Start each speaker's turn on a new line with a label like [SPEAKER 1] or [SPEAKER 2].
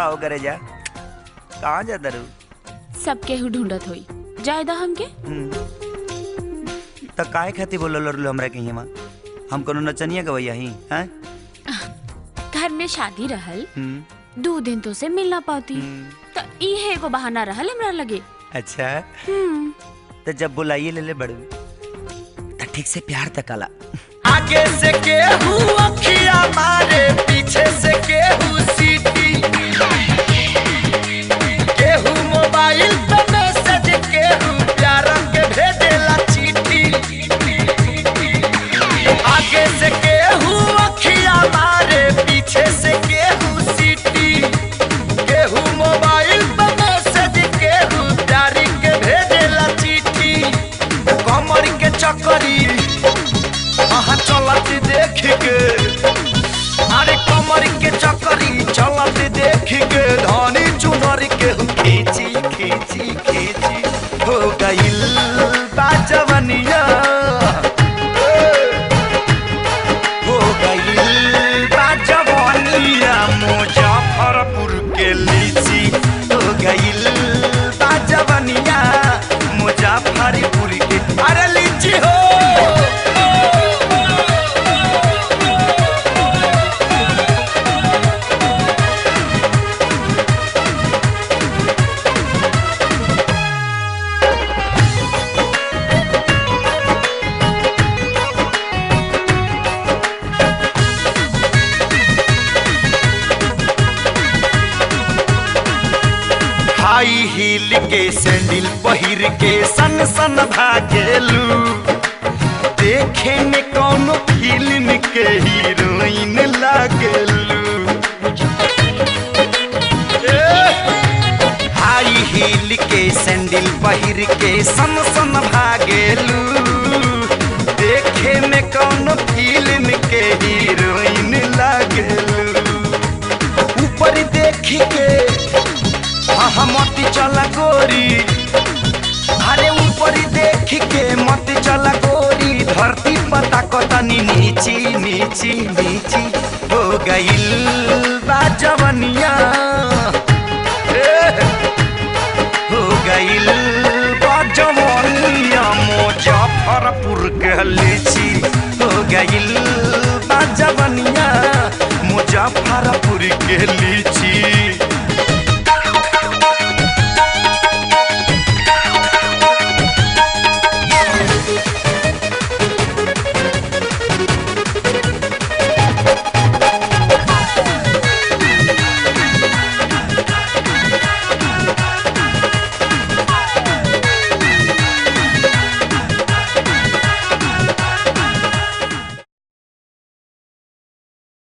[SPEAKER 1] हो करे जा कहाँ जा दरू
[SPEAKER 2] सब केहू ढूंढत होई जायदा हमके
[SPEAKER 1] तो काहे खाती बोलो लड़लो हमरा के हिमा हम कोनो नचनिया गवैया ही हैं
[SPEAKER 2] घर में शादी रहल
[SPEAKER 1] हम्म,
[SPEAKER 2] दो दिन तो से मिल ना पाती तो इहे एगो बहाना रहल हमरा लगे
[SPEAKER 1] अच्छा
[SPEAKER 2] हम्म
[SPEAKER 1] तो जब बुलाइए ले ले बड़ू तो ठीक से प्यार तकाला
[SPEAKER 3] आगे से केहू अखिया मारे पीछे से केहू सीटी केहू मोबाइल पे मैसेज केहू प्यार के भेजेला चीटी आगे से केहू अखिया मारे पीछे से केहू सीटी केहू मोबाइल पे मैसेज केहू प्यार के भेजेला चीटी कमर के चक्करी आहा चलत देख के अरे कमर के चक्करी चलत देख के धानी चुनर के खींची खींची खींची हो गइल बाजवनिया हो गइल बाजवनिया मुजफ्फरपुर के लीची हो गइल बाजवनिया मुजफ्फरपुर के अरे लीची हो हाई हील के सैंडल पहिर के सन सन भागेलू देखे में कौनो फिल्म के हीरोइन लागेलू हाई हील के सैंडल पहिर के सन सन भागेलू देखे में कौनो फिल्म के हीरोइन लागेलू ऊपर देख के हाँ मत चला गोरी अरे ऊपर देख के मत चला गोरी धरती पता कतनी नीची नीची नीची हो गइल बाजवनिया हो गइल बाजवनिया मुजफ्फरपुर के लीची हो गइल बाजवनिया मुजफ्फरपुर के लीची